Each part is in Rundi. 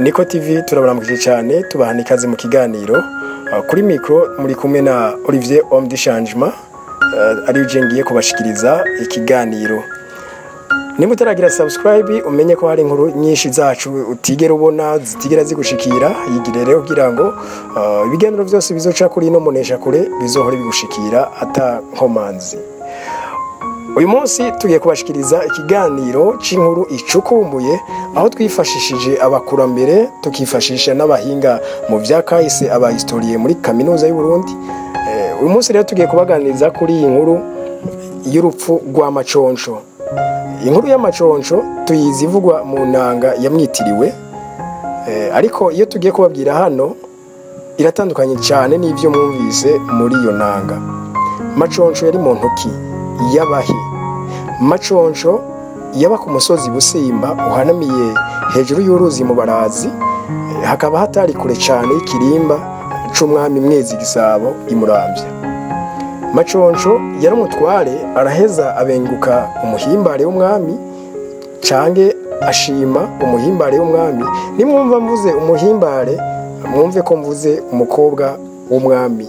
niko tv turabaramukije cyane tubahana ikaze mu kiganiro Uh, kuri mikoro muri kumwe na olivier homme du changement uh, ari je ngiye kubashikiriza ikiganiro nimba utaragira subscribe umenye ko hari inkuru nyinshi zacu utigera ubona zitigera zigushikira yigire rero kugira ngo uh, ibiganiro byose bizoca kuri ino munesha kure bizohore bigushikira ata nkomanzi uyu munsi tugiye kubashikiriza ikiganiro cy'inkuru icukumbuye aho twifashishije abakurambere tukifashisha n'abahinga mu bya kahise abahistoriye muri kaminuza y'u Burundi Eh, uyu munsi rero tugiye kubaganiriza kuri iyi nkuru y'urupfu rwa maconco inkuru y'amaconco tuyizi ivugwa mu nanga yamwitiriwe Eh, ariko iyo tugiye kubabwira hano iratandukanye cyane n'ibyo mwumvise muri iyo nanga maconco yari mu ntoki y'abahi maconco yaba ku musozi busimba uhanamiye hejuru y'uruzi mu barazi eh, hakaba hatari kure cyane y'ikirimba c'umwami mwezi gisabo imurambya maconco yari umutware araheza abenguka umuhimbare w'umwami cange ashima umuhimbare w'umwami nimwumva mvuze umuhimbare mwumve ko mvuze umukobwa w'umwami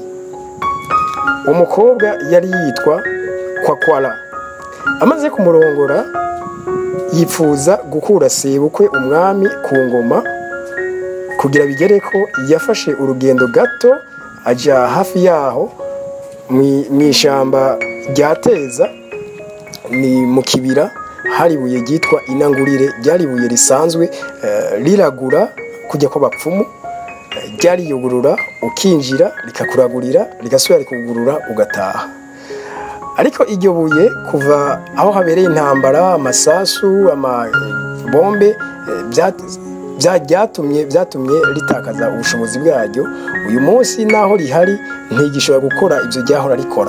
umukobwa yari yitwa kwakwara amaze kumurongora yifuza gukura sebukwe umwami ku ngoma kugira bigere ko yafashe urugendo gato ajya hafi yaho mu ishyamba rya teza ni mu kibira hari ibuye ryitwa inangurire ryari ibuye risanzwe eh, riragura kujya kw'abapfumu eh, ryariyugurura ukinjira rikakuragurira rigasubira rikugurura ugataha ariko iryo buye kuva aho habereye intambara amasasu amabombe eh, bya- bya- byatumye byatumye ritakaza ubushobozi bwaryo uyu munsi naho rihari ntigishobora gukora ibyo ryahora rikora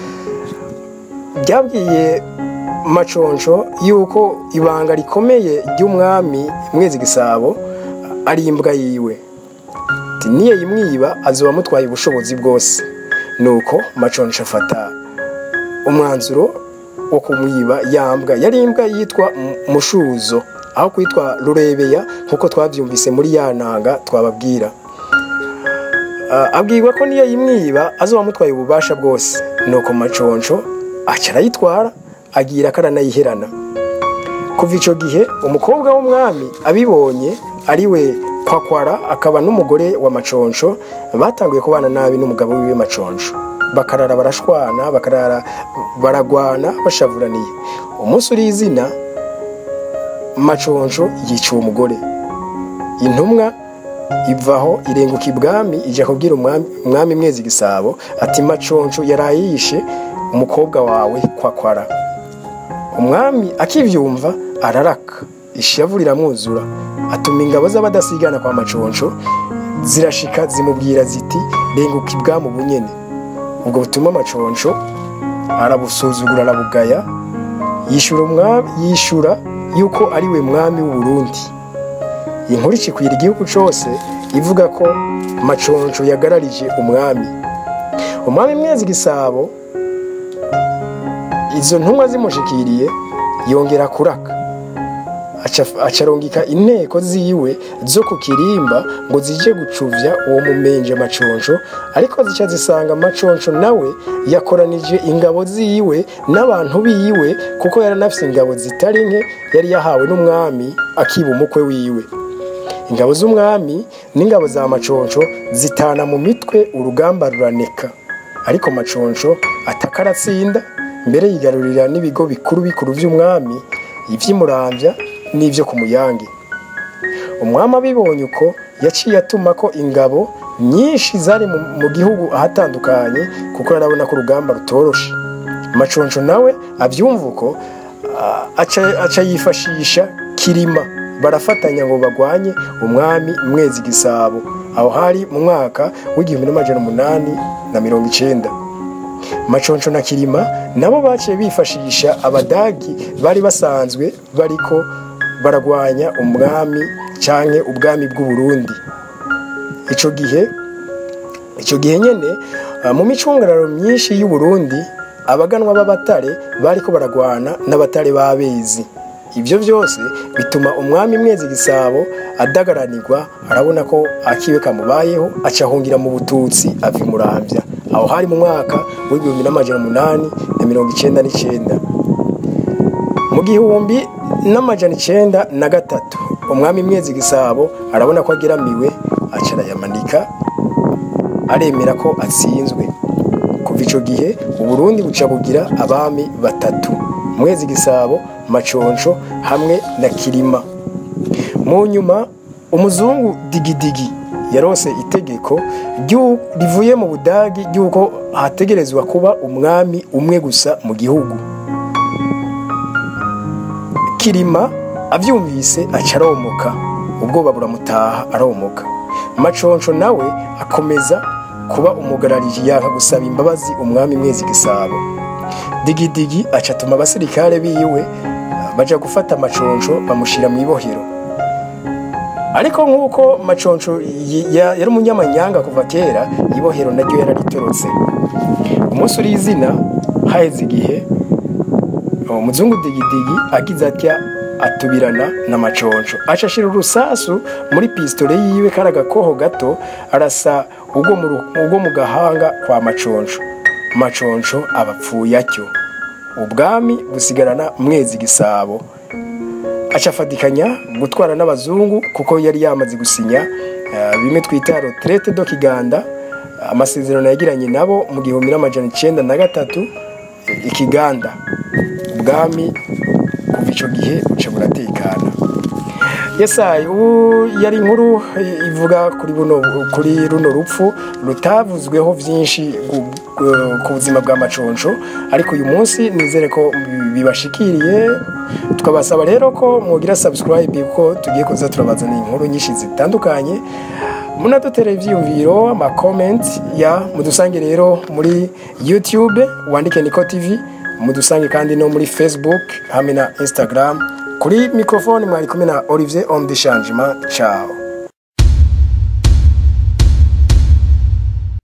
ryabwiye maconco yuko ibanga rikomeye ry'umwami mwezi gisabo ari imbwa yiwe ati niyo yimwiba azoba amutwaye ubushobozi bwose nuko maconco afata umwanzuro wo kumwiba yambwa yari imbwa yitwa M- mushuzo aho kwitwa rurebeya nk'uko twabyumvise muri ya nanga twababwira Ah, abwirwa ko niyo yimwiba azoba amutwaye ububasha bwose nuko maconco aca arayitwara agira ko aranayiherana kuva icyo gihe umukobwa w'umwami abibonye ari we kwakwara akaba n'umugore wa maconco batanguye kubana nabi n'umugabo wiwe maconco bakarara barashwana bakarara baragwana bashavuraniye umunsi uri izina maconco yica uwo mugore intumwa ivaho irenguka ibwami ijya kubwira umwami umwami mwezi gisabo ati maconco yaraye yishe umukobwa wawe kwakwara umwami akibyumva araraka ishavu riramwuzura atuma ingabo z'abadasigana kwa maconco zirashika zimubwira ziti renguka ibwami ubunyene ubwo butuma maconco arabusuzugura arabugaya yishura umwami yishura yuko ari we mwami w'u Burundi inkuru ikikwira igihugu cyose ivuga ko maconco yagararije umwami umwami mwezi gisabo izo ntumwa zimushikiriye yongera kuraka Aca- acarongika inteko ziwe zo ku kirimba ngo zije gucuvya uwo mumenje maconco ariko zica zisanga maconco nawe yakoranije ingabo ziwe n'abantu biwe kuko yari anafise ingabo zitari nke yari yahawe n'umwami akiba umukwe wiwe ingabo z'umwami n'ingabo za maconco zitana mu mitwe urugamba ruraneka ariko maconco ataka aratsinda mbere yigarurira n'ibigo bikuru bikuru by'umwami iby'imurambya n'ibyo ku muyange umwami abibonye uko yaciye atuma ko ingabo nyinshi zari mu, mu gihugu ahatandukanye kuko yarabona ko urugamba rutoroshe maconco nawe abyumva uko ah, aca, aca yifashisha kirima barafatanya ngo bagwanye umwami mwezi gisabo aho hari mu mwaka w'igihumbi n'amajana umunani na mirongo icenda maconco na kirima nabo baciye bifashisha abadagi bari basanzwe bariko baragwanya umwami canke ubwami bw'u Burundi ico gihe ico gihe nyene ah, mu micungararo myinshi y'u Burundi abaganwa b'abatare bariko baragwana n'abatare b'abezi ibyo byose bituma umwami mwezi gisabo adagaranirwa arabona ko akiwe kamubayeho acahungira mu bututsi ava imurambya aho hari mu mwaka w'igihumbi n'amajana umunani na mirongo icyenda n'icyenda mu gihumbi n'amajana icyenda na gatatu umwami mwezi gisabo arabona ko ageramiwe aca arayamanika aremera ko atsinzwe kuva icyo gihe uburundi buca bugira abami batatu mwezi gisabo maconsho hamwe na kirima mu nyuma umuzungu digidigi yarose itegeko rivuye mu budagi ry'uko hategerezwa kuba umwami umwe gusa mu gihugu kirima abyumvise aca aromoka ubwoba buramutaha aromoka maconsho nawe akomeza kuba umugarariji yaka gusaba imbabazi umwami mwezi gisabo digidigi aca atuma abasirikare biwe baja gufata maconsho bamushyira mu ibohero ariko nk'uko maconsho yari umunyamanyanga kuva kera ibohero naryo yararitorotse umunsi uri izina haheze igihe umuzungu digidigi agize atya atubirana na maconsho aca ashira urusasu muri pisitore yiwe kari agakoho gato arasa ubwo mu gahanga kwa maconsho maconsho abapfuye atyo ubwami busigarana mwezi gisabo aca afatikanya gutwara n'abazungu kuko yari yamaze gusinya bimwe twita roterete do kiganda amasezerano yagiranye nabo mu gihumbi n'amajana icyenda na gatatu ikiganda ubwami kuva icyo gihe buca buratekana yesayi ubu yari inkuru ivuga kuri buno kuri runo rupfu rutavuzweho byinshi ku buzima bwa maconsho ariko uyu munsi nizere ko bibashikiriye tukabasaba rero ko mwogira subscribe kuko tugiye kuza turabazana inkuru nyinshi zitandukanye munadutere ibyiyumviro amakomenti ya mudusange rero muri youtube wandike niko tv mudusange kandi no muri facebook hamwe na instagram kuri mikrofone mwari kumwe na olivier om de changement ciao